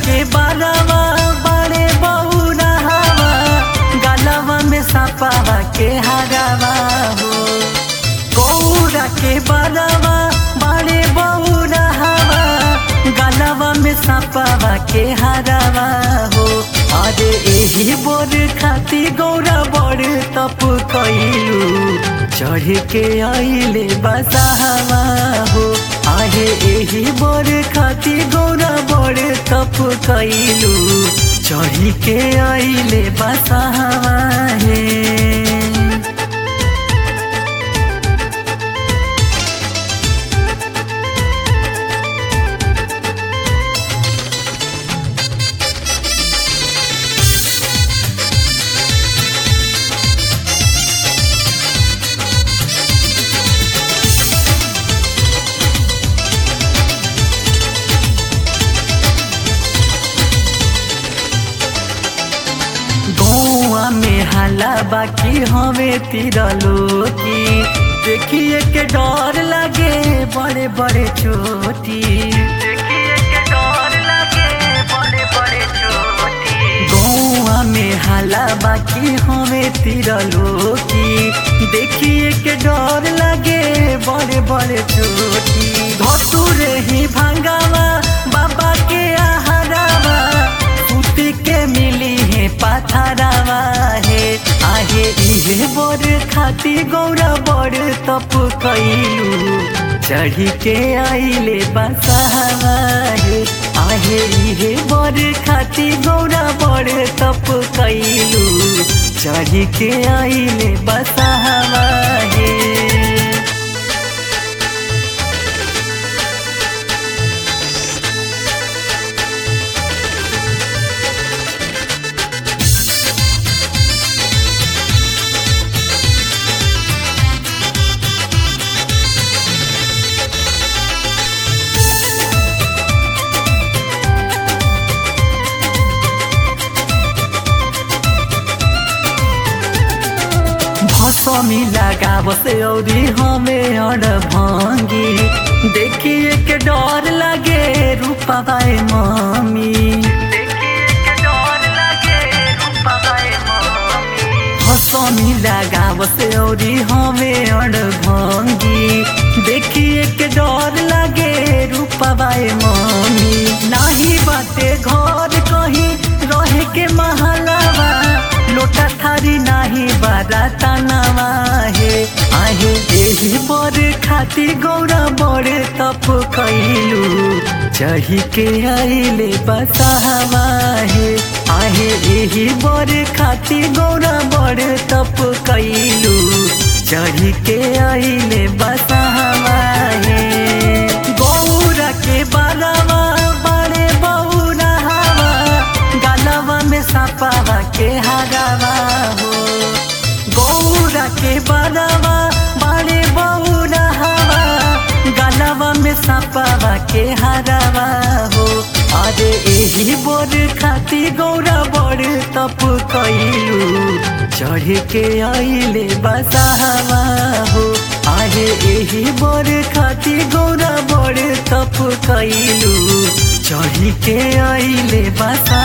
के बारवा बड़े बौरा हवा गलवा में सपावा के हरावा हो गौरा के बारवा बड़े बौरा हवा गलवा में सपावा के हरावा हो अरे एही बोर खाती गौरा बड़ तप कैलू चढ़ के आइले बसाहवा हो आहे एही बोर खाती गौरा बड़ तप कैलू चढ़ के आइले बसाहवा हे गौआ में हाला बाकी हमें तिरलो की देखिए के डर लगे बड़े बड़े चोटी देखिए के डर लगे बड़े बड़े चोटी गौआ में हाला बाकी हमें तिरलो की देखिए के डर लगे बड़े बड़े चोटी धतुरे ही भांगावा बाबा के आहारावा सूती के मिली है पाथरावा है आहे इहे बोर खाती गौरा बड़ तप कैलू चढ़ी के आइले बसावा है आहे इहे बोर खाती गौरा बड़ तप कैलू चढ़ी के आइले बसावा है भसमी लगावस औरी हमें अड़ भांगी देखिए के डर लगे रूपा बाई मम्मी भसमी लगावस औरी हमें अड़ भांगी देखिए के डर लगे रूपा बाई मम्मी नाही बाटे घर कहीं रहे के महलावा लोटा थारी नाही बाराता नवा हे आहे एही बर खाती गौरा बड़ तप कैलू चढ़ी के आइले बसावा हे आहे एही बर खाती गौरा बड़ तप कैलू चढ़ी के आइले बसावा हे गौरा के बारवा बड़े बौरा हवा गलवा में सपावा के हरावा हो गौरा के बारवा बड़े बौरा हवा गलवा में सपावा के हरावा हो अरे एही बोर खाती गौरा बड़ तप कैलू चढ़ के आइले बसावा हो आहे एही बोर खाती गौरा बड़ तप कैलू चढ़ के आइले बसा